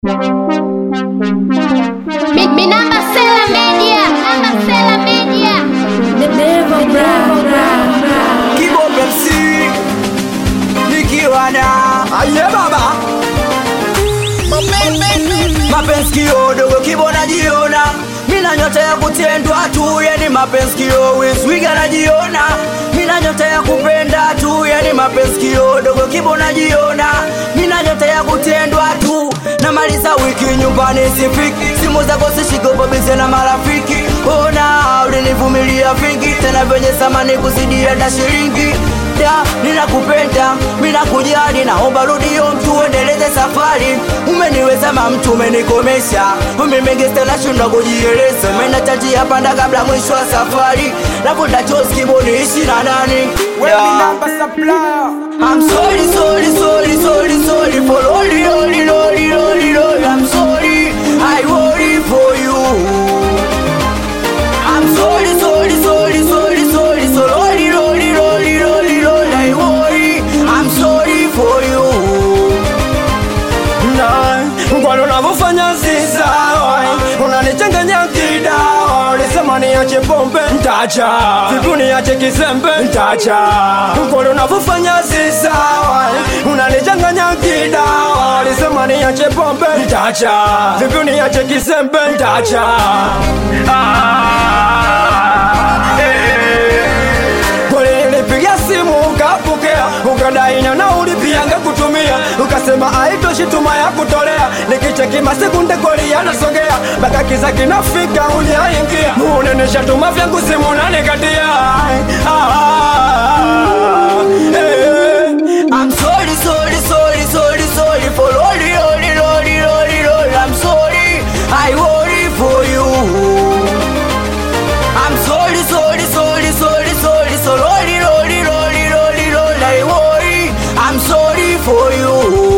Mi, mi namba Sela Media, namba Sela Media. Kibombe MC nikiwa na aye baba mapenzi kiodogo kibona jiona mina nyota ya kutendwa tu yani mapenzi kio wiswiga najiona mina nyota ya kupenda tu yani mapenzi kiodogo kibona jiona mina nyota ya kutendwa tu namaliza wiki nyumbani sifiki simu zako sishikobobize na marafiki ona ulinivumilia vingi tena venye samani kuzidia na shilingi da ninakupenda minakujali naomba rudio mtu uendeleze safari umeniweza ma mtu umenikomesha mimegeste nashindwa kujieleza menachajia panda kabla mwisho wa safari navuta chozi kiboni ishi na nani Da. I'm sorry, sorry, sorry, sorry, sorry for all the, all the, all the, all the, all the I'm sorry, I worry for you I'm sorry, sorry, sorry, sorry, sorry, so lordy, lordy, lordy, lordy, lordy, I worry. I'm sorry for you. Kwani unavyofanya si sawa, unanichanganya kidawa. Ulisema niache pombe, ntacha. Vipi niache kizembe, ntacha. Kwani unavyofanya si sawa, unanichanganya kidawa. Ulisema niache pombe, ntacha. Vipi niache kizembe, ntacha. Ah, eh. Ulinipigia simu ukapokea, ukadai na nauli pia ngekutumia, ukasema haitoshi tuma ya kutolea, nikicheki masekunde koli yanasogea, mpaka kiza kinafika ujaingia, unenesha tuma vyangu simu nanikatia. Ah, eh. I'm sorry, sorry, sorry, sorry, sorry for all the, all the, all the, all the, all the I'm sorry, I worry for you. I'm sorry, sorry, sorry, sorry, sorry, so lordy, lordy, lordy, lordy, lordy, I worry. I'm sorry for you.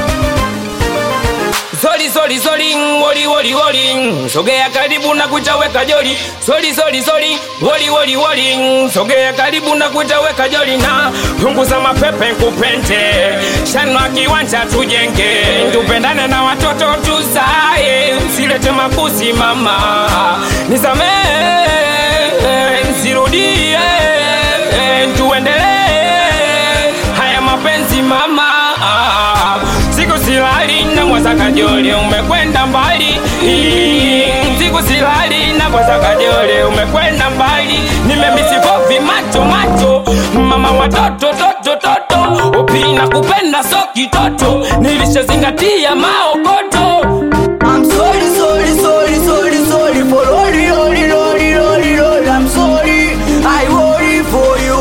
Soli soli soli woli woli woli sogea karibu na kuchaweka joli soli soli soli woli woli woli sogea karibu na kuchaweka joli na punguza mapepe kupende shanwa kiwanja tujenge tupendane na watoto tuzae msilete makusi mama nisamee nsirudie tuendelee haya mapenzi mama siku silali na mwasa kajole umekwenda mbali siku silali na mwasa kajole umekwenda mbali nimemisifovi macho macho mama watoto toto toto upina kupenda so kitoto nilishazingatia maokoto I'm sorry, sorry, sorry, sorry, sorry for all the, all the, all the, all the, all the I'm sorry, I worry for you.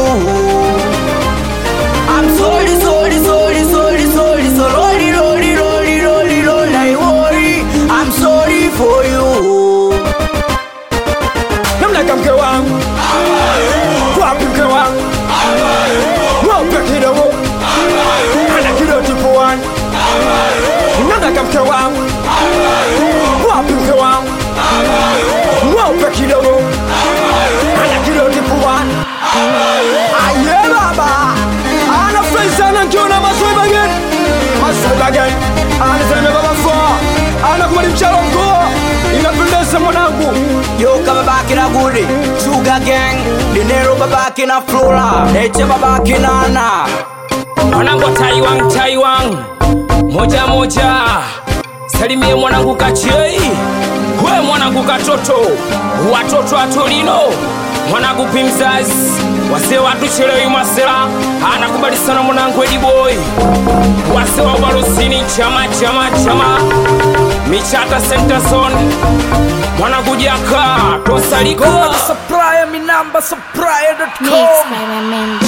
I'm sorry, sorry, sorry, sorry, sorry, so all the, all the, all the, all the, all the I worry, I'm sorry for you. namna mke wangu wapi mke wangu mweupe kidogo ana kidoti puani namna mke wangu wapi mke wangu mweupe kidogo ana kidoti puani aye baba anafurahi sana nkiona masweba gani masweba gani anasema baba faa anakubali mchalo mkoa inapendeza mwanangu Yo kama babake na Gudi, Sugar Gang, Dinero babake na Flora, Neche babake na Ana. mwanangu wa Taiwan, Taiwan, moja moja, salimie mwanangu Kachei, we mwanangu Katoto, watoto wa Torino, mwanangu Pimzazi, wase watu chelewi masela, anakubali sana mwanangu Ediboy, wase wa Ubarusini, chama chama chama, Michata Center Zone, mwanangu Jaka, Tosaliko. Supplier, mi number supplier.com. Mixed by my man